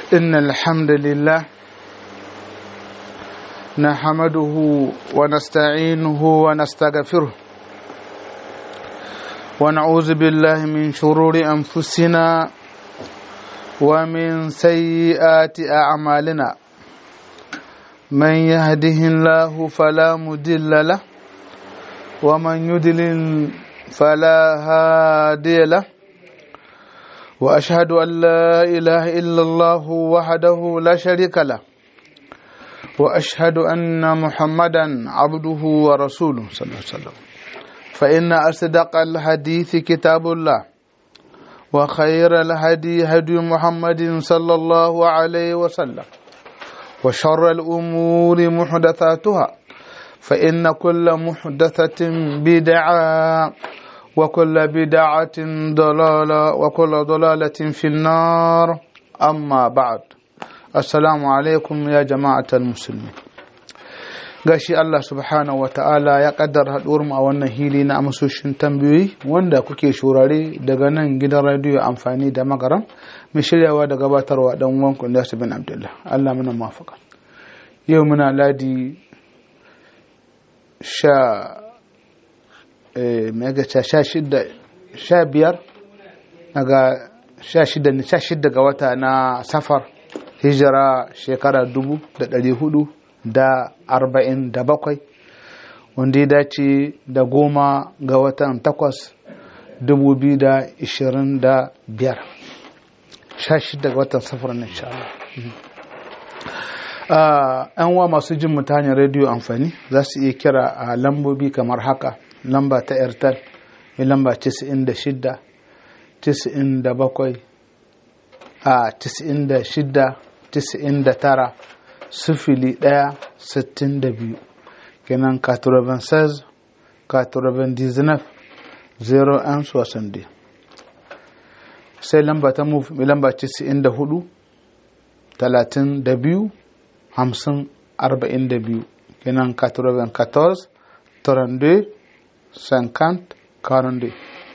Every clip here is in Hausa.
إن الحمد لله نحمده ونستعينه ونستغفره ونعوذ بالله من شرور أنفسنا ومن سيئات أعمالنا من يهده الله فلا مضل له ومن يضلل فلا هادي له واشهد ان لا اله الا الله وحده لا شريك له واشهد ان محمدا عبده ورسوله صلى الله عليه وسلم فان اصدق الحديث كتاب الله وخير الهدي هدي محمد صلى الله عليه وسلم وشر الامور محدثاتها فإن كل محدثة بدعة وكل بدعة ضلالة وكل ضلالة في النار أما بعد السلام عليكم يا جماعة المسلمين gashi Allah subhanahu wa ta'ala ya kaddara haɗuwar mu a wannan hili na amsoshin tambayoyi wanda kuke shurare daga nan gidan radiyo amfani da magaram mai shiryawa da gabatarwa dan wanku da bin Abdullah Allah muna mafaka yau muna ladi sha megaca sha shida sha biyar daga sha shida ne sha shida ga wata na safar hijira shekara dubu da ɗari hudu da arba'in da bakwai wanda ya dace da goma ga watan takwas dubu biyu da ishirin da biyar sha shida ga watan safar na insha Allah yan wa masu jin mu ta hanyar rediyo amfani za su iya kira a lambobi kamar haka lamba ta airtel mai lamba 96 97 a 96 99 sufili 1 62 kenan 96 99 0 60 sai lamba ta move mai lamba 94 32 hamsin arba'in da biyu kenan 94 32 50 42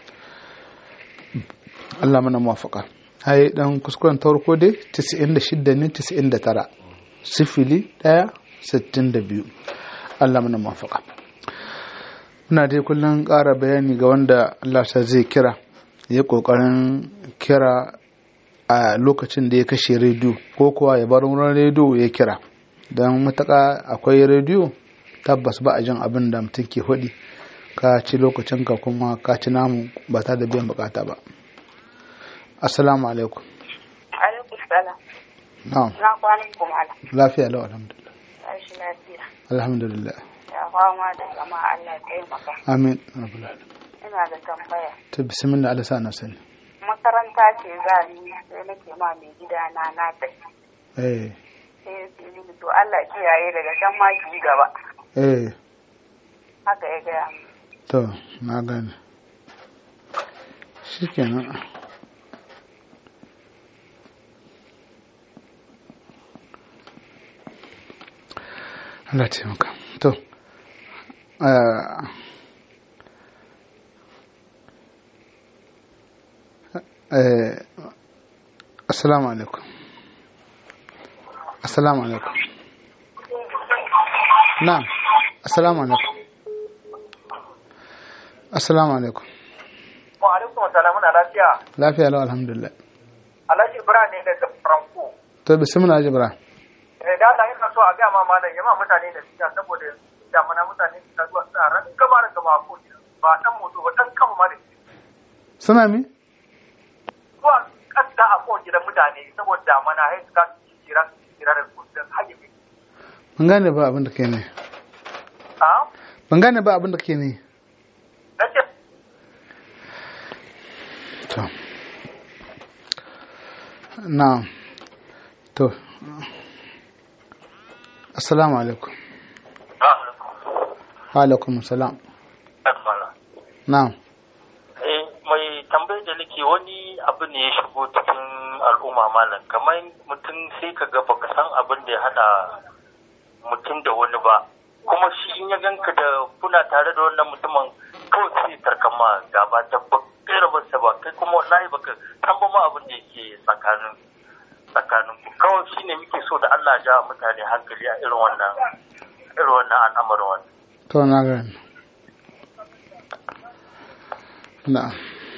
Allah mana mafaka hai dan kuskuren ta farko dai 96 ne 99 sifili 1 62 Allah mana mafaka muna dai kullum ƙara bayani ga wanda Allah sa zai kira ya ƙoƙarin kira a lokacin da ya kashe rediyo ko kuwa ya bar wurin rediyo ya kira don mataka akwai rediyo tabbas ba a jin abin da mutum ke hudi ka ci lokacinka kuma ka ci namu ba ta da biyan bukata ba assalamu alaikum alaikum salam na'am na kwanan kuma ala lafiya lau alhamdulillah tashi lafiya alhamdulillah ya fama da zama Allah taimaka amin rabbul alamin ina da tambaya to bismillah Allah sa na sani makaranta ce za ni sai nake ma mai gida na na tafi eh sai ya ce mini to Allah kiyaye daga can ma ki gaba eh haka ya gaya min to na gane shikenan Allah taimaka to ah, eh, assalamu alaikum assalamu alaikum na assalamu alaikum assalamu alaikum Wa alaikum salam na lafiya. lafiya lau alhamdulillah Alhaji Ibrahim ne daga Franco. to bismillah jibra Eh da Allah yana so a ga ma malam yamma mutane da siya saboda damana mutane su zuwa suna ran gaba da gaba ko ba dan moto ba dan kama ma da shi. suna mi Zuwa kasta a ko gidan mutane saboda damana sai su ka kira kira da su da haye bi. ban gane ba abin da ke ne Ah? ban gane ba abin da ke ne Nace to na to assalamu alaikum wa alaikum salam na Eh, mai tambayar da nake wani abu ne ya shigo cikin al'umma malam kamar mutum sai ka ga baka san abin da ya hada mutum da wani ba kuma shi in ya ganka da kuna tare da wannan mutumin kawai sai tarkan ma gaba ta ba kai rabarsa ba kai kuma wallahi baka san ba ma abin da yake tsakanin tsakanin ku kawai shine muke so da Allah ja mutane hankali a irin wannan irin wannan al'amarin wannan to na gani na'am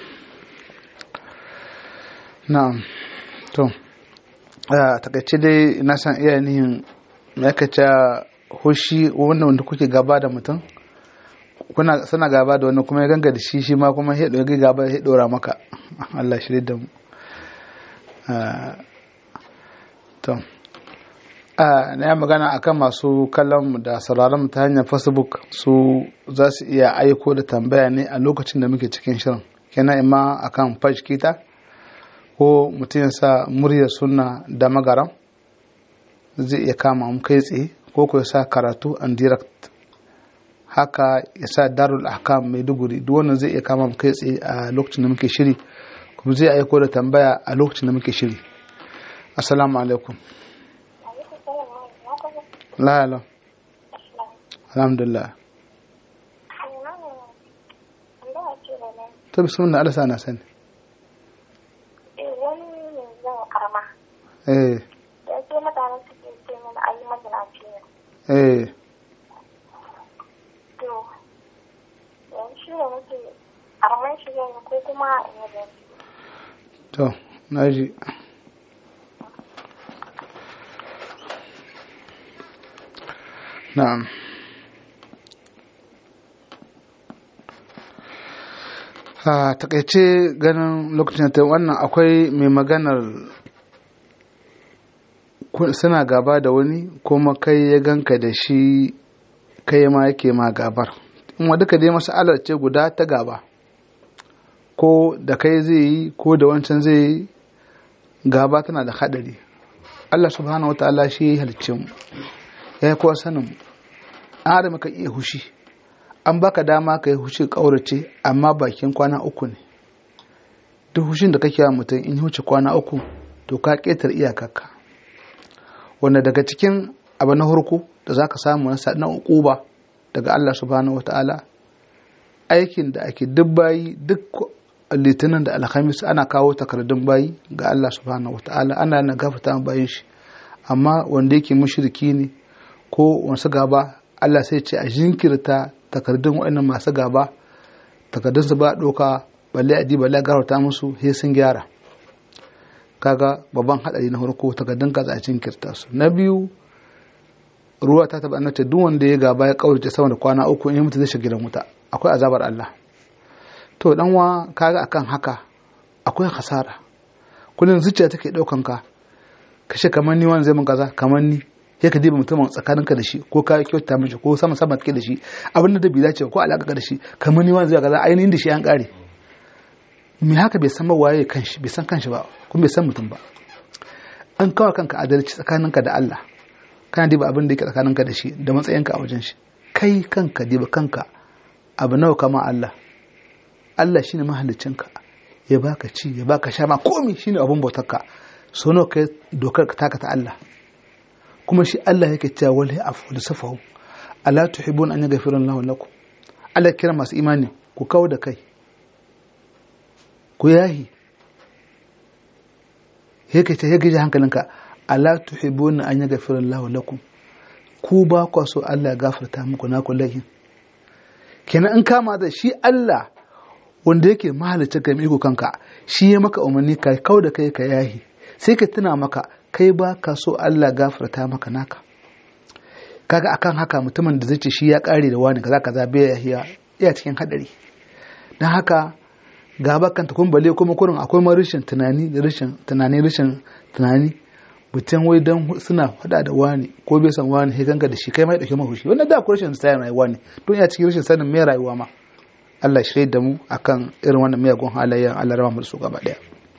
na'am to a takaice dai na san iya nihin ma'aikaca hushi wanda wanda kuke gaba da mutum kuna suna gaba da wani kuma ya ganga da shi shi ma kuma ya ɗora gaba ya ɗora maka Allah shi da mu to na yi magana akan masu kallon da sauraron ta hanyar facebook su za su iya aiko da tambaya ne a lokacin da muke cikin shirin kenan ima akan page kita ko mutum ya sa muryar suna da magaram zai iya kama mu kai tsaye ko ko ya sa karatu and direct haka ya sa darul ahkam maiduguri duk wannan zai iya kama mu kai tsaye a lokacin da muke shiri kuma zai aiko da tambaya a lokacin da muke shiri assalamu alaikum la la alhamdulillah to bismillah Allah sana sani eh da ke mutane suke ce mana ayi mazinaci ne eh to yanzu shi ne nake arman shi zai ko kuma in yi zai to naji na'am a takaice ganin lokacin ta wannan akwai mai maganar suna gaba da wani kuma kai ya ganka da shi kai ma yake ma gabar in wa duka dai masalar ce guda ta gaba ko da kai zai yi ko da wancan zai yi gaba tana da hadari Allah subhanahu wa ta'ala shi ya halicce mu ya yi kowa sanin mu an adam ka iya hushi an baka dama ka yi hushi kaurace amma bakin kwana uku ne duk hushin da kake wa mutum in huce kwana uku to ka ketar iyakarka wanda daga cikin abu na hurku da za ka samu na uquba daga Allah subhanahu wata'ala aikin da ake duk bayi duk litinin da alhamis ana kawo takardun bayi ga Allah subhanahu wata'ala ana na gafata bayan shi amma wanda yake mushriki ne ko wasu gaba Allah sai ce a jinkirta takardun waɗannan masu gaba takardun su ba ɗauka balle a balle a gafarta musu sai sun gyara kaga babban hadari na farko takardun ka a jinkirta su na biyu ruwa ta taba annata duk wanda ya gaba ya kaurace sama da kwana uku in mutu zai shiga gidan wuta akwai azabar Allah to dan wa kaga akan haka akwai hasara kullun zuciya take daukan ka kashe kamar ni wani zai mun kaza kamar ni sai ka diba mutumin tsakaninka da shi ko ka kyauta mishi ko sama sama take da shi abin da bai dace ko alaka da shi kamar ni wani zai kaza ainihin da shi an kare me haka bai san waye kanshi bai san kanshi ba kuma bai san mutum ba an kawo kanka adalci tsakaninka da Allah kana diba abin da yake tsakaninka da shi da matsayinka a wajen shi kai kanka diba kanka abu nawa kama Allah Allah shine mahaliccinka ya baka ci ya baka sha ma komi shine abun bautarka so nawa kai dokar ka taka ta Allah kuma shi Allah yake cewa wal afu safahu ala tuhibun an yaghfira Allahu lakum Allah kira masu imani ku kawo da kai ku yahi yake ce yake ji hankalinka ala tuhibuna an yaghfira Allahu lakum ku ba ku so Allah ya gafarta muku na kullahin kenan in kama da shi Allah wanda yake mahalicci ga iko kanka shi ya maka umarni ka kau da kai ka yahi sai ka tuna maka kai ba ka so Allah gafarta maka naka kaga akan haka mutumin da zai ce shi ya kare da wani kaza kaza bai yahiya iya cikin hadari dan haka gaba kanta kun bale kuma kurin akwai ma rashin tunani da rashin tunani rashin tunani mutum wai dan suna fada da wani ko bai san wani sai ganga da shi kai mai dauke mahushi wannan da akwai rashin sanin rayuwa ne don ya cikin rashin sanin me rayuwa ma Allah shirye da mu akan irin wannan miyagun halayya Allah rama mu su gaba daya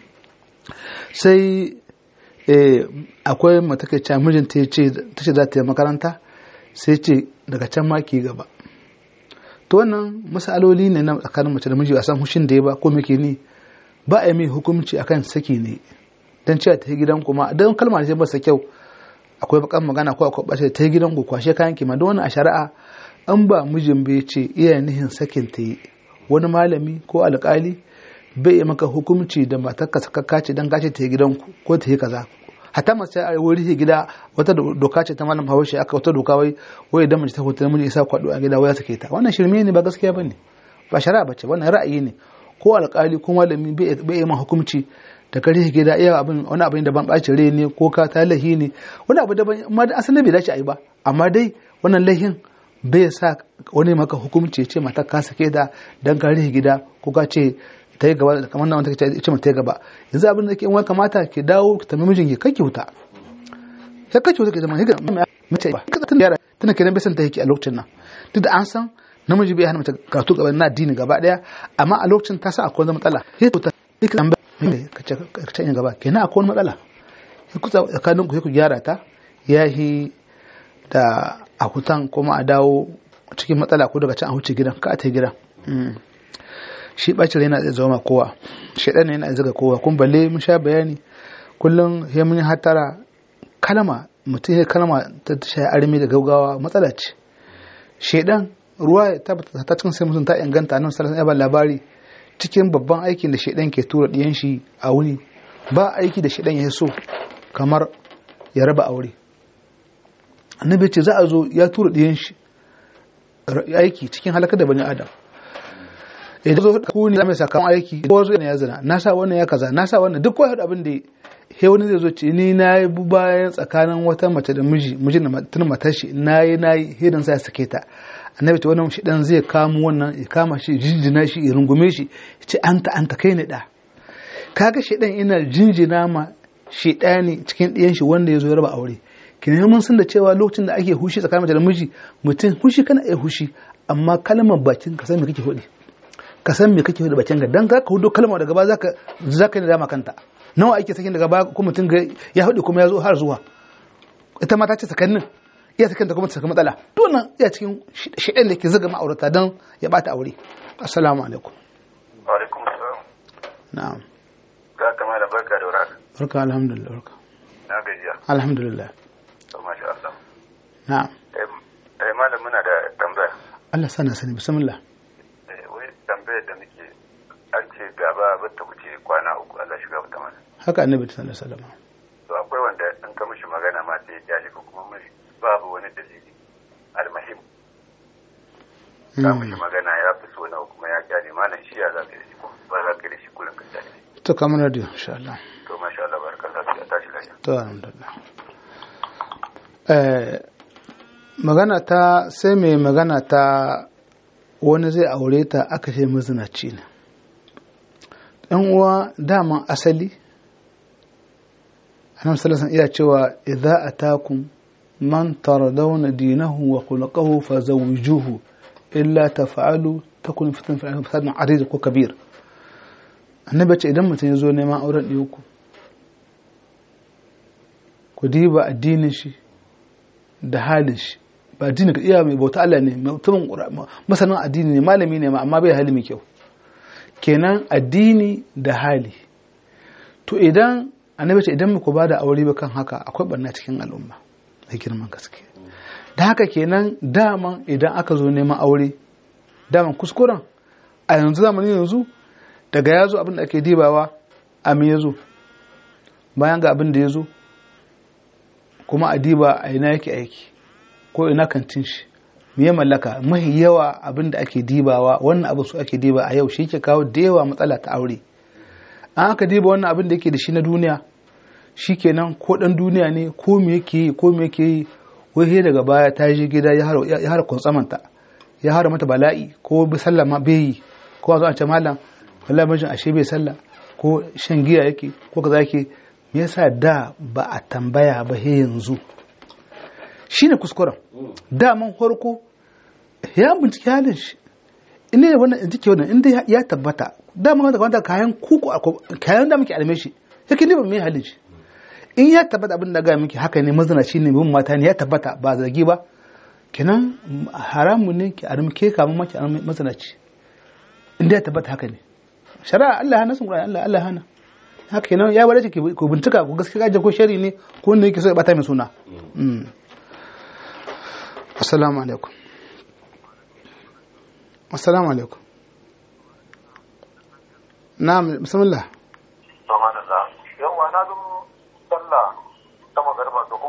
sai akwai mata kai cewa mijinta ya ce ta ce za ta yi makaranta sai ce daga can ma ki gaba to wannan masaloli ne na tsakanin mace da miji a san hushin da ya ba ko muke ni ba a yi mai hukunci akan saki ne dan cewa ta yi gidan kuma dan kalma ce ba sa kyau akwai bakan magana ko akwai bace ta yi gidan ku kwashe kayan ki ma don wannan a shari'a an ba mijin bai ce iya nihin sakin ta yi wani malami ko alkali bai yi maka hukunci da matarka sakakka ce dan gace ta yi gidan ku ko ta yi kaza hatta mace a wuri gida wata doka ce ta malam hawashi aka wata doka wai wai idan mace ta hutu namiji isa kwado a gida waya sake ta wannan shirme ne ba gaskiya bane ba shari'a bace wannan ra'ayi ne ko alƙali ko malami bai yi hukunci da kare gida iya abin wani abin da ban ɓaci rai ne ko ka ta lahi ne wani abu daban amma da asali bai dace a yi ba amma dai wannan lahin bai sa wani maka hukunci ce mata ka sake da dan kare gida ko ka ce ta yi gaba kamar nan wanda ce mata yi gaba yanzu abin da ke wani kamata ki dawo ki tambayi mijin ki kake wuta ya kake wuta ki zama higa mace ba kaga tun yara tana kiran bai san ta yake a lokacin nan duk da an san namiji bai hana mace karatu gaba na addini gaba daya amma a lokacin ta sa akwai wani matsala sai ta ka tambaya ka ce yin gaba kenan akwai wani matsala ya kusa tsakanin ku ku gyara ta ya yi da a hutan kuma a dawo cikin matsala ko daga can a huce gidan ka a ta gidan shi bacin yana zai zama kowa shaidan yana zaga kowa kun balle mun sha bayani kullum ya mun hatara kalma mutum ya kalma ta shayi armi da gaugawa matsala ce shaidan ruwa ta ta cikin sai mutum ta inganta nan sallallahu alaihi labari cikin babban aikin da shaidan ke tura diyan shi a wuni ba aiki da shaidan ya so kamar ya raba aure annabi ce za a zo ya tura diyan shi aiki cikin halaka da bani adam idan zo ku ne mai sakamakon aiki ko zo ne ya zina na sa wannan ya kaza na sa wannan duk wani abin da he wani zai zo ce ni na yi bayan tsakanin wata mace da miji miji da tun matar shi na yi na yi hidan sa ya sake ta annabi ta wannan shi dan zai kamo wannan ya kama shi jinjina shi ya rungume shi ya ce anta anta kai ne da kaga shi dan ina jinjina ma shi ne cikin ɗiyan shi wanda ya zo ya raba aure kina mun san da cewa lokacin da ake hushi tsakanin mace da miji mutum hushi kana iya hushi amma kalmar bakin ka san me kake hudi ka san me kake da bakin ga dan ka hudo kalma daga ba zaka zaka yi dama kanta nawa ake sakin daga ba ko mutum ga ya hudu kuma ya zo har zuwa ita ma ta ce sakannin iya sakin ta kuma ta saka matsala to nan iya cikin shi'an da ke zaga ma'aurata dan ya bata aure assalamu alaikum wa alaikum assalam na'am ga kama da barka da warhaka barka alhamdulillah barka na gajiya alhamdulillah to masha Allah na'am eh malam muna da tambaya Allah sana sani bismillah wai tambayar da muke an ce gaba ba ta wuce kwana uku Allah shiga wata mana haka annabi sallallahu alaihi wasallam to akwai wanda in ka mishi magana ma sai ya ji ko kuma mishi babu wani dalili almahim ka mishi magana ya fi so nawa kuma ya kyale malam shi ya za ka yi ko ba za ka yi shi kullum ka kyale to kamar radio insha Allah to masha Allah barakallahu ya tashi lafiya to alhamdulillah eh magana ta sai mai magana ta wani zai aure ta aka ce mazinaci ne ɗan uwa daman asali annabi sallallahu iya cewa idza atakum man taradawna dinahu wa khulquhu fazawwijuhu illa taf'alu takun fitnatun fil ardi fasadun arid ko kabir annabi ce idan mutum ya zo neman auren ɗiyanku ku diba addinin shi da halin shi ba addini ka iya mai bauta Allah ne mutumin masanin addini ne malami ne amma bai hali mai kyau kenan addini da hali to idan annabi ce idan muku ba da aure ba kan haka akwai barna cikin al'umma da girman gaske da haka kenan daman idan aka zo neman aure daman kuskuren a yanzu zamanin yanzu daga ya zo abin da ake dibawa a me ya zo bayan ga abin da ya zo kuma a diba a ina yake aiki ko ina kantin shi me ya mallaka mahi yawa abin da ake dibawa wannan abu su ake diba a yau shi ke kawo da yawa matsala ta aure an aka diba wannan abin da yake da shi na duniya shi kenan ko dan duniya ne ko me yake yi ko me yake yi wai daga baya ta je gida ya hara kuntsamanta ya hara mata bala'i ko bi sallah ma bai yi ko a zo a ce malam wallahi mijin ashe bai sallah ko shan giya yake ko kaza yake me yasa da ba a tambaya ba he yanzu shine kuskuren daman farko ya bincike halin shi inda ya wannan jike wannan inda ya tabbata daman wanda wanda kayan kuku kayan da muke alme shi yake ne ba mai halin shi in ya tabbata abin da ga miki haka ne mazinaci ne bin mata ne ya tabbata ba zargi ba kenan haramu ne ki armi ke kamun maki armi mazinaci inda ya tabbata haka ne shari'a Allah hana sun Allah Allah hana haka kenan ya bada ki ku bincika ku gaskiya gaje ko shari ne ko ne yake so ya bata mai suna assalamu alaikum assalamu alaikum na'am bismillah yawa na zo sallah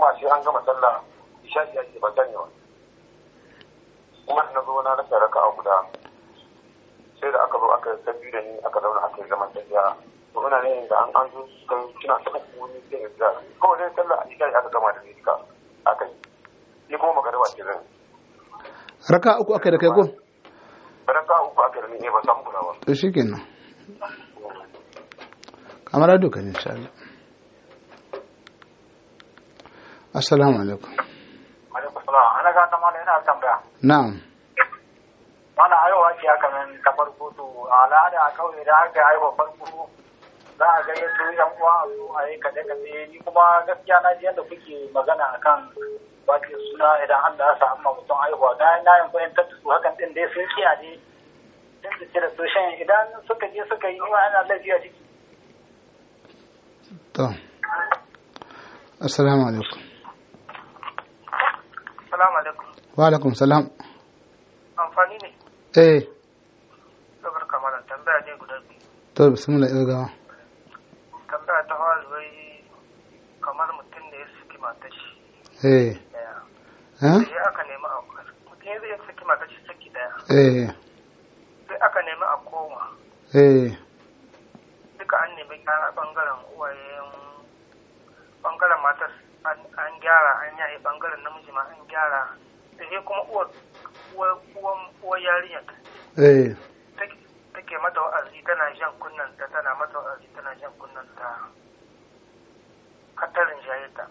kuma sai an gama sallah isha'i ake ban sani ba kuma na zo na rasa raka a guda sai da aka zo aka yi sabbi da ni aka zauna aka yi zaman tafiya to ina ne da an an zo kan kina ta uku wani sai da ga kawai dai sallah a isha'i aka gama da ni duka aka yi ni kuma magariba ce zan raka uku aka da kai ko raka uku aka da ni ne ba samu kula ba to shikenan kamar duka ne insha Allah assalamu alaikum alaikum salam ana ga ta mala ina tambaya na'am mana haihuwa ce haka nan ta farko to a al'ada a kauye da aka haihuwa farko za a gayyato yan uwa a zo a yi kaɗe kaɗe ni kuma gaskiya na ji yadda kuke magana akan baki suna idan Allah ya sa amma mutum haihuwa na na yin fahimtar da su hakan din dai sun kiya ne sun fice da soshen idan suka je suka yi ma ana lafiya ciki to assalamu alaikum salamu alaikum wa alaikum salam amfani ne eh sabar kamalan tambaya ne guda biyu to bismillah irgawa tambaya ta hawa wai kamar mutum da ya saki matar shi eh daya eh sai aka nemi a mutum ya zai saki matar shi saki daya eh sai aka nemi a koma eh duka an nemi gyara bangaren uwayen bangaren matar an- an gyara an yaye bangaren namiji ma an gyara da sai kuma uwar uwar uwan- uwar yarinyar eh take take mata wa'azi tana jan kunnan ta tana mata wa'azi tana jan kunnan ta katarin jayeta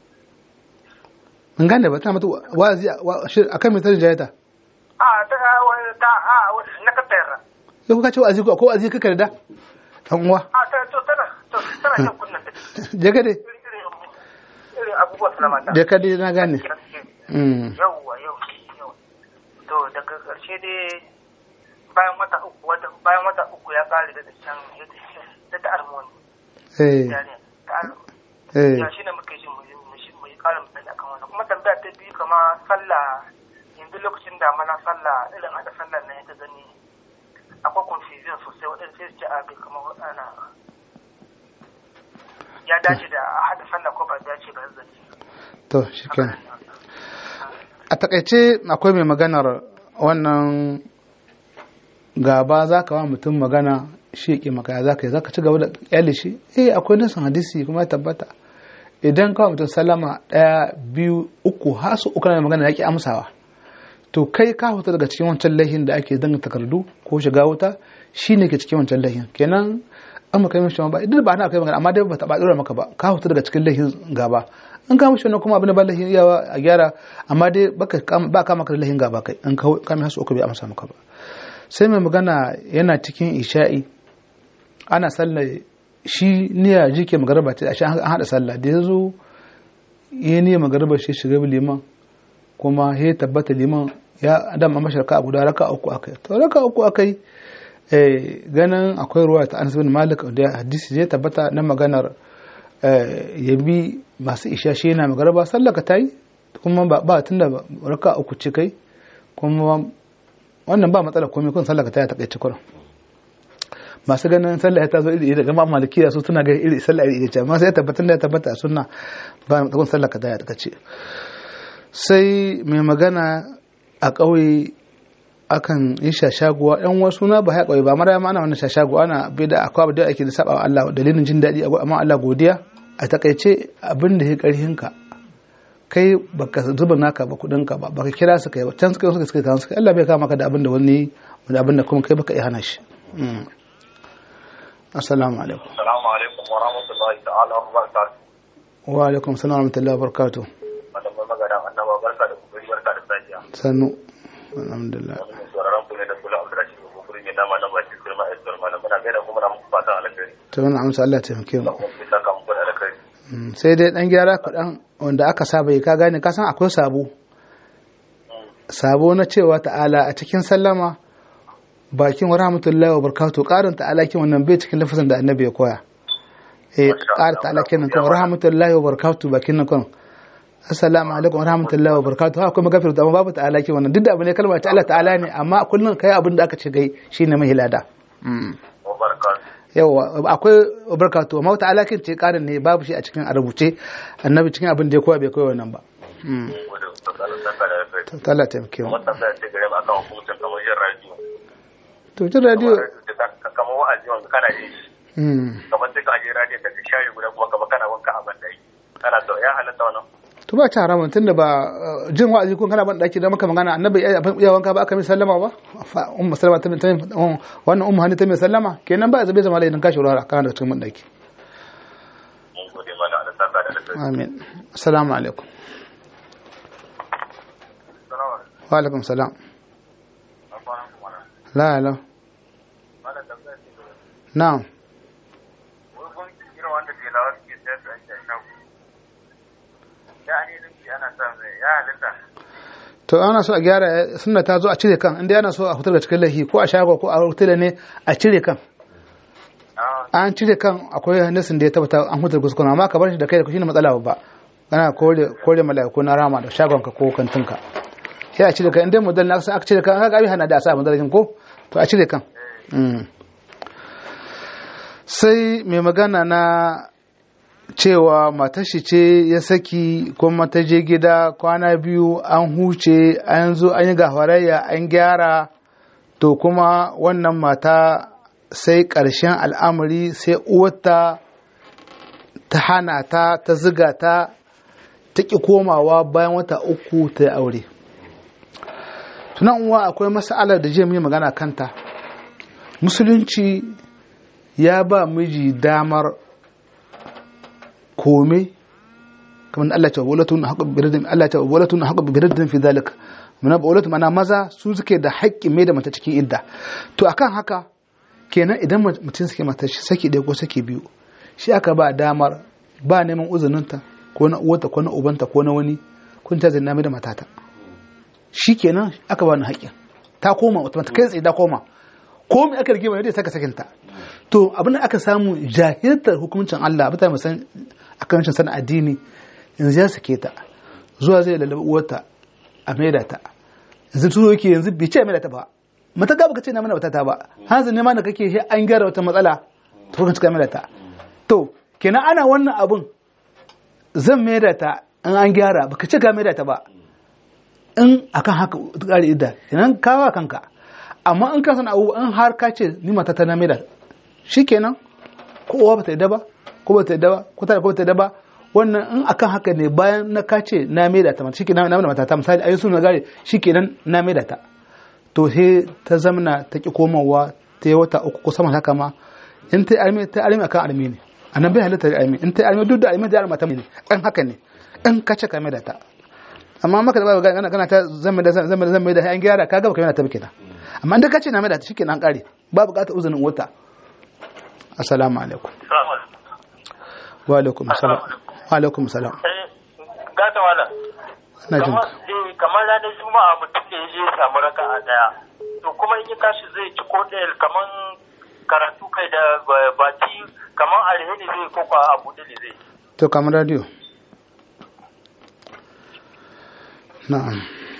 mun gane ba ta mata wa'azi wa- shi- akan mai tarin jayata a ta ta a na katayar sai kuka ce wa'azi ko ko wa'azi kaka da dan uwa a ta to tana to tana jan kunnan ta je ka dai irin irin- irin abubuwa suna mata je ka dai na gane mm yauwa yau yau to daga ƙarshe dai bayan wata uku wata bayan wata uku ya kare da can da ta armoni eh yani ta armoni eh ya shine muke jin mu mu mu yi ƙarin bayani akan wannan kuma tambaya ta biyu kama sallah yanzu lokacin da mana sallah irin hada sallah na ta gani akwai confusion sosai waɗanda sai su ce a bai kamar ana ya dace da a hada sallah ko ba dace ba zai to shikenan a takaice akwai mai maganar wannan gaba za ka wa mutum magana shi ya ƙi maka za ka yi za ka ci gaba da ƙyale shi eh akwai nasan hadisi kuma ya tabbata idan kawai mutum salama ɗaya biyu uku har su uku na magana ya ƙi amsawa to kai ka fita daga cikin wancan laihin da ake danga takardu ko shiga wuta shi ne ke cikin wancan laihin kenan an maka mishi ba idan ba na kai magana amma dai ba ta ba dora maka ba ka fita daga cikin laihin gaba in ka mishi wannan kuma abin da ba laihin yawa a gyara amma dai baka kam- ba ka maka da laihin gaba kai in ka kame hasu uku bai amsa maka ba sai mai magana yana cikin isha'i ana sallah shi niyya jike magarba ce a shi an hada sallah da ya zo ya niyya magarba shi shiga liman kuma ya tabbata liman ya adam a mashi raka guda raka uku akai to raka uku akai eh, ganin akwai ruwa ta anas bin malik da hadisi ya tabbata na maganar eh, ya bi masu isha shi yana magarba sallaka ta yi kuma ba, ba tunda ba- raka uku ce kai kuma wannan ba matsala komai kun sallaka ta yi ta kai kurin masu ganin sallah ta zo iri iri daga ma malikiya su suna ga iri sallah iri iri ce amma sai ya tabbatar da ya tabbata a sunna ba kun sallah ka ta yi ta ce sai mai magana a ƙauye akan yi shashaguwa yan wasu na ba ya ƙauye ba mara ma ana wannan shashaguwa ana bai da akwai abin da ake da saba wa Allah dalilin jin daɗi amma Allah godiya a takaice abin da ya ƙarhin ka kai baka zuba naka ba kuɗin ka ba baka kira su kai ba can suka suka suka kan suka Allah bai kama ka da abin da wani da abin da kuma kai baka iya hana shi Mm. assalamu alaikum Assalamu alaikum wa rahmatullahi ta'ala wa barakatuh. wa alaikum assalam wa rahmatullahi wa barakatuh Malamin magana annaba barka da kokari barka da safiya. sannu alhamdulillah Wani mai sauraron ku ne da kula Abdurrashid ko gurin ya nama na baki kurma a tsar malam muna gaida kuma na muku fatan alheri. to wannan amsa Allah ya taimake mu Allah kuma ya saka muku da alheri. Mm, sai dai dan gyara kuɗan wanda aka saba yi ka gane ka san akwai sabo sabo na cewa ta'ala a cikin sallama bakin wa rahmatullahi wa barakatuh karin ta'ala kin wannan bai cikin lafazin da annabi ya koya eh ƙara ta'ala kin kan rahmatullahi wa barakatuh bakin nan kan assalamu alaikum wa rahmatullahi wa barakatuh ha kuma gafiru amma babu ta'ala kin wannan duk da abu ne kalma ta Allah ta'ala ne amma kullun kai abin da aka ce gai shine mai lada mm Wa barakatuh. yawa akwai barkatu amma wata alakin ce karin ne babu shi a cikin a rubuce annabi cikin abin da ya koya bai koya wannan ba Mm. wadda tsakanin saka da kai to Allah taimake mu wannan sai ce gare ba kan hukuncin kamar yin radio to jin radio kamar wa'azi wanda kana jin shi mm. kamar sai ka je radio ka shayi guda kuma kamar kana wanka a ban dai kana so ya halatta wannan to ba ta haramun tunda ba uh, jin wa'azi kun kana ban daki da maka magana annabi ya ya wanka ba aka mai sallama ba fa ummu sallama ta ta um, wannan ummu hani ta mai sallama kenan ba zabe zama laifin kashi rara kana da cikin ban daki mun gode mana da saka da kai amin assalamu alaikum salamu wa alaikum salam alaikum la la mana tambaya ce na'am wai kun irin wanda ke lawa suke sayar da ake shago ya ne nufi ana sa mai ya halitta to ana so a gyara sunna ta zo a cire kan inda ana so a fitar da cikin lahi ko a shago ko a hotel ne a cire kan a an cire kan akwai hadisin da ya tabbata an hutar kuskure amma ka bar shi da kai da shi ne matsala babba kana kore kore mala'iku na rama da shagon ka ko kantinka sai a cire kan inda model na aka cire kan aka abi hana da sa model ko to a cire kan Mm. sai mai magana na cewa matar shi ce ya saki kuma ta je gida kwana biyu an huce an zo an yi gafarayya an gyara to kuma wannan mata sai ƙarshen al'amari sai uwarta ta hana ta ta ziga ta ta ƙi komawa bayan wata uku ta yi aure tunan uwa akwai mas'alar da jiya mun yi magana kanta musulunci ya ba miji damar kome kamar Allah ce walatun haqqu biradin Allah ce walatun haqqu biradin fi zalika mana walatun mana maza su suke da haƙƙi mai da mata cikin idda to akan haka kenan idan mutum suke mata shi saki ɗaya ko saki biyu shi aka ba damar ba neman uzuninta ko na uwarta ko na ubanta ko na wani kun ta zanna mai da matata shi kenan aka ba ni haƙƙin ta koma wata kai tsaye ta koma ko me aka rige mai da saka sakinta to abin da aka samu jahiltar hukuncin Allah mutane mu san akan rashin sanin addini yanzu ya sake ta zuwa zai lalaba uwarta a maida ta yanzu tuzo yake yanzu bai ce maida ta ba mata ga baka ce na mana wata ta ba hanzu ne ma da kake shi an gyara wata matsala to kan cika maida ta to kenan ana wannan abun zan maida ta in an gyara baka ce ka maida ta ba in akan haka ƙari idda kenan kawa kanka amma in ka san abu in har ka ce ni mata ta na maida shikenan ko uwa bata yadda ba ko bata yadda ba ko ta ko bata yadda ba wannan in akan haka ne bayan na ka ce na maida ta mata shikenan na maida mata ta misali ayi suna gare shikenan na maida ta to he ta zamana ta ki komawa ta yi wata uku ko sama haka ma in ta armi ta armi akan armi ne anan bai halitta da armi in ta armi duk da armi da armi ta ne an haka ne in ka ce ka maida ta amma maka da ba kana kana ta zan maida zan maida zan maida an gyara ka ga baka maida ta ba kenan amma in da ka ce na maida ta shikenan an kare ba bukatar uzunin wata assalamu alaikum wa alaikum salam wa alaikum salam gata wala ina jin ka kamar ranar juma'a mutum da ya je samu raka a daya to kuma in ya tashi zai ci ko ɗaya kamar karatu kai da baki kamar alheri zai ko kwa abu da zai to kamar radio na'am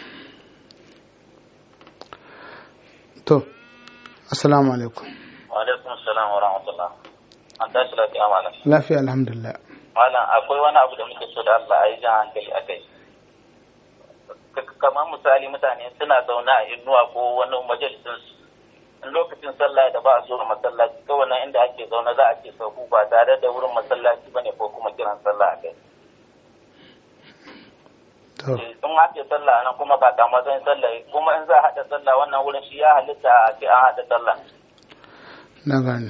to assalamu alaikum alaikum salam wa rahmatullah an tashi lafiya malam lafiya alhamdulillah malam akwai wani abu da muke so da Allah a yi jan hankali a kai kamar misali mutane suna zaune a inuwa ko wani majalisin in lokacin sallah da ba a zuwa masallaci kawai nan inda ake zaune za a ce sauku ba tare da wurin masallaci bane ko kuma kiran sallah a kai to sun haɗe sallah nan kuma ba kama zan sallah kuma in za a haɗa sallah wannan wurin shi ya halitta a ce an haɗa sallah na gane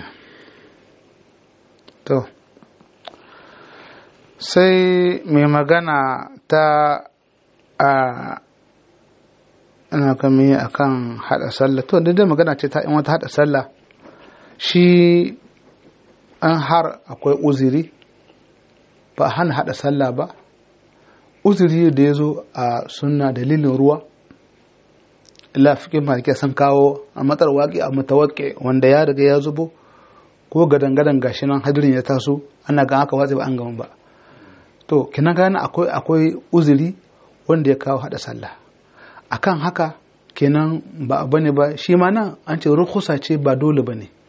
to sai mai magana ta a ina kame a kan haɗa sallah to daidai magana ce ta in wata haɗa sallah shi an har akwai uziri ba a hana haɗa sallah ba uziri da ya zo a sunna dalilin ruwa lafikin maliki sun kawo a matsar waƙi a matawaƙe wanda ya riga ya zubo ko gadan-gadan gashi nan hadirin ya taso ana gan aka watsa ba an gama ba to kina gane akwai akwai uzuri wanda ya kawo hada sallah akan haka kenan ba abu ne ba shi ma nan an ce rukusa ce ba dole ba ne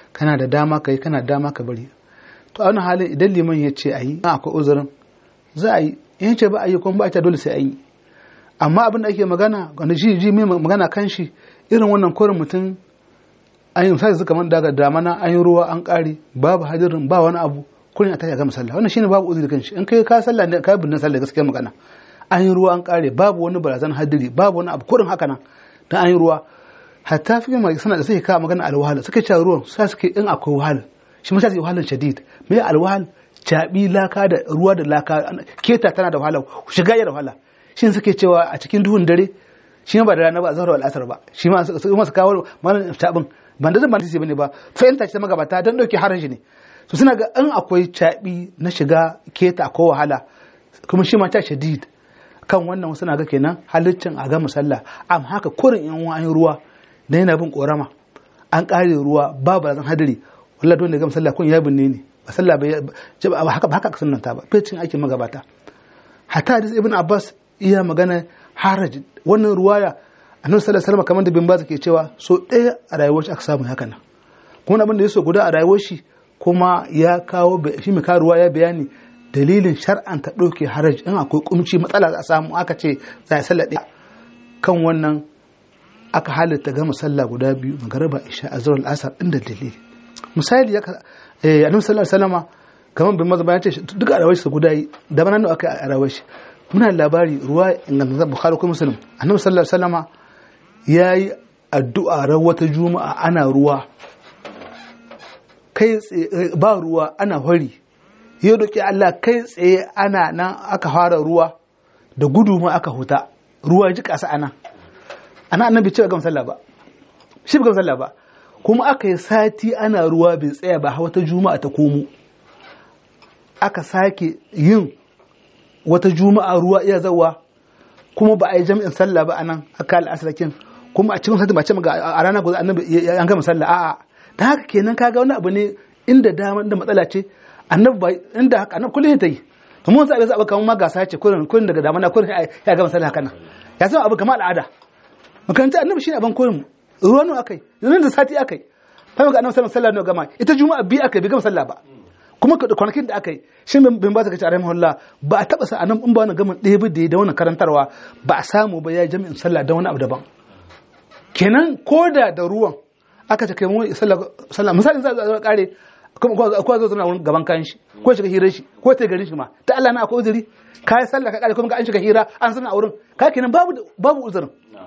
kana da dama ka yi kana da dama ka bari to a wani halin idan liman ya ce a yi akwai uzurin za a yi in ce ba a yi kuma ba a ta dole sai an yi amma abin da ake magana wanda shi ji mai magana kan shi irin wannan korin mutum an yi misali kamar daga damana an yi ruwa an kare babu hadirin ba wani abu kurin a tashi a gama sallah wannan shine babu uzuri kan shi in kai ka sallah ne ka binne sallah gaskiya magana an yi ruwa an kare babu wani barazan hadiri babu wani abu kurin haka nan dan an yi ruwa hatta fi mai sana da suke kawo magana alwahala suke cewa ruwan sa suke in akwai wahala shi ma sai wahalar shadid me alwahal caɓi laka da ruwa da laka keta tana da wahala shiga ya da wahala shi suke cewa a cikin duhun dare shi ba da rana ba zahar al'asar ba shi ma su masu kawo malam tabin ban da zan ban bane ba fahimta ce ta magabata don dauke haraji ne su suna ga in akwai caɓi na shiga keta ko wahala kuma shi ma ta shadid kan wannan suna ga kenan halittin a gama sallah amma haka kurin yan wani ruwa da yana bin korama an kare ruwa babu razan hadari wallahi dole gama sallah kun ya binne ne ba sallah ba haka ba haka sunnanta ba fecin aikin magabata hatta hadis ibn abbas iya magana haraj wannan ruwaya annabi sallallahu alaihi wasallam kamar da bin baz ke cewa so ɗaya a rayuwar shi aka samu haka nan kuma abin da ya so guda a rayuwar shi kuma ya kawo shi mai ruwa ya bayani dalilin shar'an ta ɗauke haraj in akwai kumci matsala a samu aka ce za a sallah ɗaya kan wannan aka halitta gama sallah guda biyu magariba isha azhar al-asr inda dalili misali ya eh annabi sallallahu alaihi wasallama kamar bin mazaba ya ce duka a rayuwar shi guda yi da banan aka a rayuwar shi muna labari ruwa ingantaccen bukhari ko muslim annabi sallallahu alaihi wasallama yayi addu'a ran wata juma'a ana ruwa kai ba ruwa ana hori ya doki Allah kai tsaye ana nan aka fara ruwa da gudu ma aka huta ruwa ji kasa ana ana annabi cewa gam sallah ba shi ba gam sallah ba kuma aka yi sati ana ruwa bai tsaya ba wata juma'a ta komo aka sake yin wata juma'a ruwa iya zawa kuma ba a yi jami'in sallah ba anan aka al'asrakin kuma a cikin sati ba ce a rana guda annabi an gama sallah a'a da haka kenan kaga wani abu ne inda dama da matsala ce annabi ba inda haka annabi kullum ta yi to mun sai abu kamar ma gasa ce kullum kullum daga damana kullum ya gama sallah haka nan ya san abu kamar al'ada makaranta annabi shine abin koyon ruwan nan akai yanzu da sati akai fa ga annabi sallallahu alaihi wasallam gama ita juma'a bi akai bai gama sallah ba kuma kwanakin da aka yi shi bin ba su kace a rahimahullah ba a taba sa anan in ba wani gamin ɗaya da da wani karantarwa ba a samu ba ya jami'in sallah da wani abu daban kenan ko da da ruwan aka ce kai mu sallah misali za a kare kuma ko zo zama wurin gaban kayan shi ko shiga hirar shi ko ta garin shi ma ta Allah na akwai uzuri kai sallah ka kare kuma an shiga hira an sana a wurin ka kenan babu babu uzurin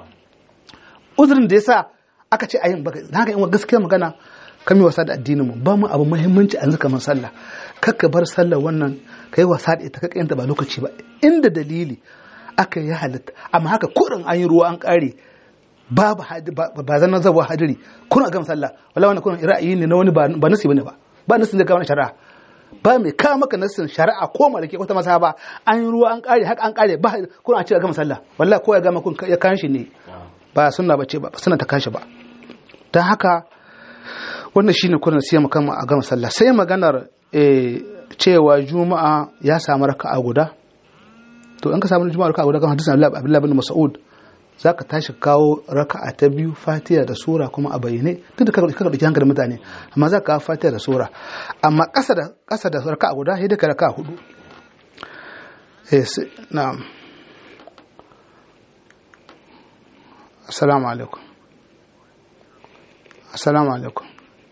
uzurin da yasa aka ce ayin baka haka in gaskiya magana kan yi wasa da addinin mu ba mu abu muhimmanci a kamar sallah kakka bar sallah wannan kai wasa da ita kakka yanta ba lokaci ba inda dalili aka yi halitta amma haka kurin an yi ruwa an kare babu ba zan zabuwa hadiri kuna gama sallah wala wannan kuna ra'ayi ne na wani ba nasi bane ba ba nasin da kawo shari'a ba mai kawo maka nasin shari'a ko malake wata masa ba an yi ruwa an kare haka an kare ba kuna a ce gama sallah wallahi ko ya gama kun ya kan shi ne ba sunna bace ba sunna ta kashi ba dan haka wannan shine kuna siya maka a gama sallah sai maganar cewa juma'a ya samu raka'a guda to in ka samu juma'a raka'a guda kan hadisin Abdullah bin Mas'ud za ka tashi kawo raka'a ta biyu fatiha da sura kuma a bayyane duk da kaga dauki hankalin mutane amma za ka kawo fatiha da sura amma ƙasa da ƙasa da raka'a guda sai ka raka'a hudu eh na'am assalamu alaikum assalamu alaikum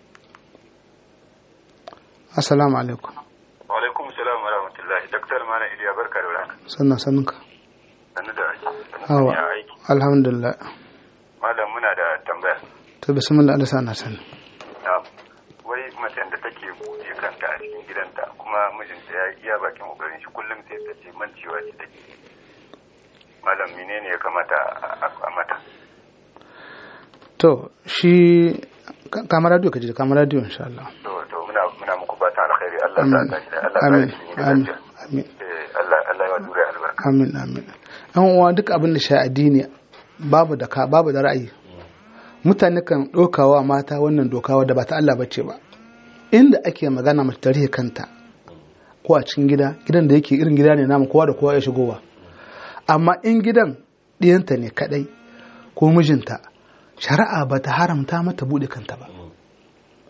assalamu alaikum wa alaikum salam wa rahmatullahi daktar mana iliya barka da warhaka sannan sannunka sannu da hawa aiki alhamdulillah malam muna da tambaya to bismillah Allah sana sani na'am wai macen da take buɗe kanta a cikin gidanta kuma mijinta ya iya bakin kokarin shi kullum sai ta ce mancewa ce take malam menene ya kamata a mata to shi kamar radio ka ji kamar radio insha Allah to to muna muna muku fatan alkhairi Allah amin ta ta Allah amin ta amin amin eh Allah Allah ya dure albarka amin amin yan uwa duk abin da shi addini babu da ka babu da ra'ayi mutane kan ɗaukawa mata wannan doka wadda ba ta Allah bace ba inda ake magana mace tarihi kanta ko a cikin gida gidan da yake irin gida ne namu kowa da kowa ya shigowa amma in gidan ɗiyanta ne kadai ko mijinta shari'a ba ta haramta mata buɗe kanta ba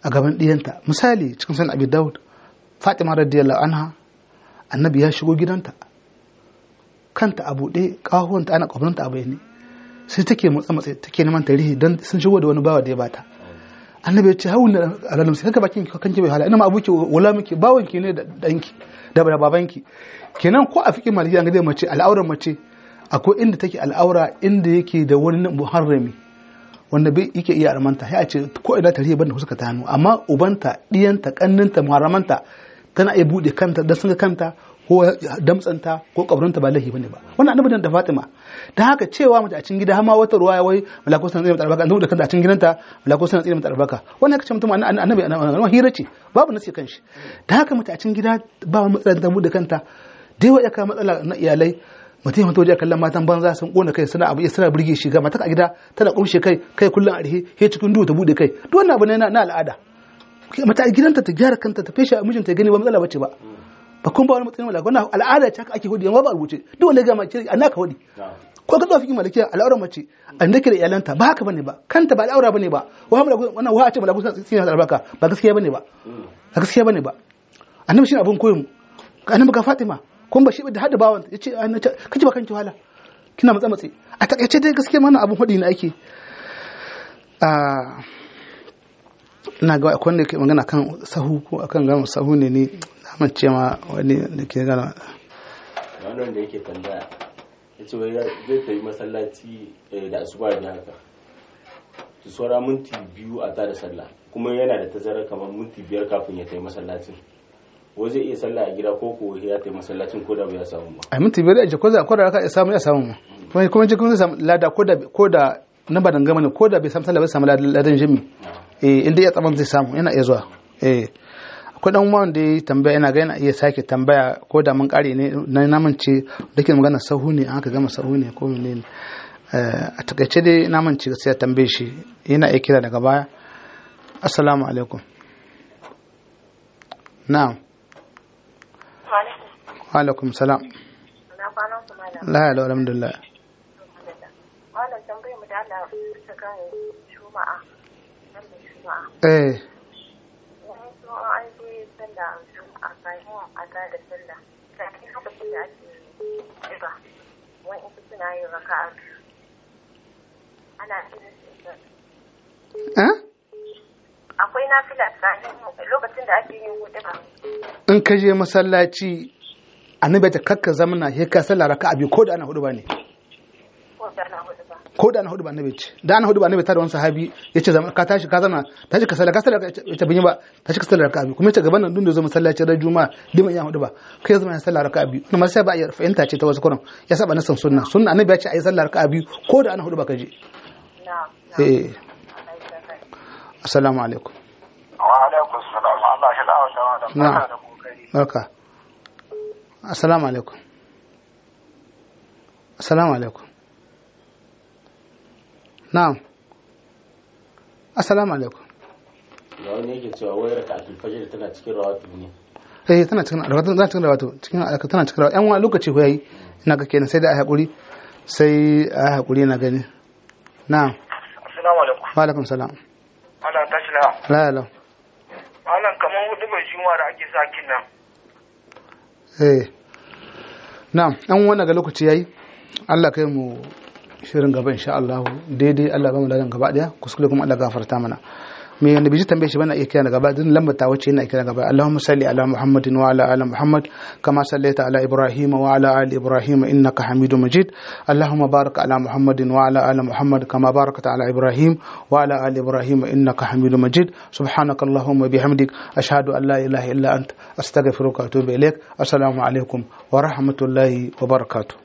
a gaban ɗiyanta misali cikin san abi daud fatima radiyallahu anha annabi ya shigo gidanta kanta a buɗe ƙahuwanta ana ƙwabranta a bayani sai take matsa matsa take neman tarihi don sun shigo da wani bawa da ya bata annabi ya ce hawun da alalam sai kaka bakin kanki bai hala ina ma abuki wala miki bawan ki ne da danki da babanki kenan ko a fikin maliki an ga mace al'auran mace akwai inda take al'aura inda yake da wani muharrami wanda bai yake iya armanta ya ce ko ina tarihi banda suka ta hannu amma ubanta diyanta kanninta muharramanta tana iya bude kanta da sun kanta ko damtsanta ko kabrinta ba laifi bane ba wannan annabi da Fatima dan haka cewa mace a cikin gida har ma wata ruwaya wai malako sun tsire mata albaka annabi da kanta a cikin gidanta malako sun tsire mata albaka wannan kace mutum annabi annabi hira ce babu nasi kanshi dan haka mace a cikin gida ba wani matsala da bude kanta dai wai aka matsala na iyalai mutum ya waje kallon matan banza sun kona kai suna abu suna burge shi ga mata a gida tana kumshe kai kai kullun a rihe he cikin duhu ta bude kai duk wannan abu ne na al'ada mata a gidanta ta gyara kanta ta fesha mijinta ya gani ba matsala bace ba ba kun ba wani matsayin malaka wannan al'ada ce haka ake hudi amma ba a rubuce duk wanda ga mace an naka hudi ko ka tsofi malakiya al'aurar mace an dake da iyalanta ba haka bane ba kanta ba al'aura bane ba wa malaku wannan wa a ce malaku sun tsina albarka ba gaskiya bane ba ba gaskiya bane ba annabi shi abun koyon annabi ga Fatima kun ba shi da hada bawan yace kace ba kanki wahala kina matsa matsi a takaice dai gaskiya mana abun hudi ne ake a ina ga akwai wanda ke magana kan sahu ko akan gama sahu ne ne na ce ma wani da ke gana wannan da yake tambaya ya ce wai zai tafi masallaci da asuba da haka su saura minti biyu a tada sallah kuma yana da tazara kamar minti biyar kafin ya tafi masallacin wai zai iya sallah a gida ko ko ya tafi masallacin ko da bai samu ba a minti biyar da ko da ko da ya samu ya samu ma kuma kuma jikin zai samu lada ko da ko da na badan gama ne ko da bai samu sallah bai samu ladan jimi eh inda ya tsaman zai samu yana iya zuwa eh akwai dan uwan da ya tambaya yana ga yana iya sake tambaya ko da mun kare ne na namance da ke magana sahu ne aka gama sahu ne ko menene a takaice dai namance gaskiya tambaye shi yana iya kira daga baya assalamu alaikum na'am wa alaikum salam la ilaha alhamdulillah wannan tambayar mu da Allah ta kan shuma'a eh an je sallah a kayan a ta da sallah kafin lokacin da ake ba wani ita suna yin raka a biyu ana eh akwai nafila tsakanin lokacin da ake yin hudu ba in ka je masallaci annabi ta kakka zamana sai ka sallah raka'a biyu ko da ana hudu ba ne ko da na hudu ba ko da ana hudu ba annabi ce da ana hudu ba annabi ta da wani sahabi yace zama ka tashi ka zama tashi ka sallah ka sallah ta binyi ba tashi ka sallah raka'a biyu kuma yace gaban nan dun da zo masallaci ran juma'a liman ya hudu ba kai zama ya sallah raka'a biyu kuma sai ba ya fahimta ce ta wasu kuran ya saba nasan sunna sunna annabi ya ce ayi sallah raka'a biyu ko da ana hudu ba ka je na eh assalamu alaikum wa alaikum salam Allah shi la'awa da Na. barka da kokari barka assalamu alaikum assalamu alaikum na'am assalamu alaikum ga wani yake cewa wai raka'atul fajr tana cikin rawatib ne eh tana cikin rawatu tana cikin rawatu cikin alaka tana cikin rawatu yan wani lokaci ko yayi ina ga kenan sai da ai hakuri sai ai hakuri na gani na'am assalamu alaikum wa alaikum salam Allah tashi la la la wannan kaman hudu mai juma da ake sa kin nan eh na'am yan wani ga lokaci yayi Allah kai mu shirin gaba insha Allah daidai Allah ba mu ladan gaba daya kuskure kuma Allah gafarta mana me wanda biji tambaye shi bana iya kira gaba din lambar ta wace yana kira gaba Allahumma salli ala Muhammadin wa ala ali Muhammad kama sallaita ala Ibrahim wa ala ali Ibrahim innaka Hamidum Majid Allahumma barik ala Muhammadin wa ala ali Muhammad kama barakta ala Ibrahim wa ala ali Ibrahim innaka Hamidum Majid subhanaka Allahumma bihamdik ashhadu an la ilaha illa ant astaghfiruka wa atubu ilaik assalamu alaikum wa rahmatullahi wa barakatuh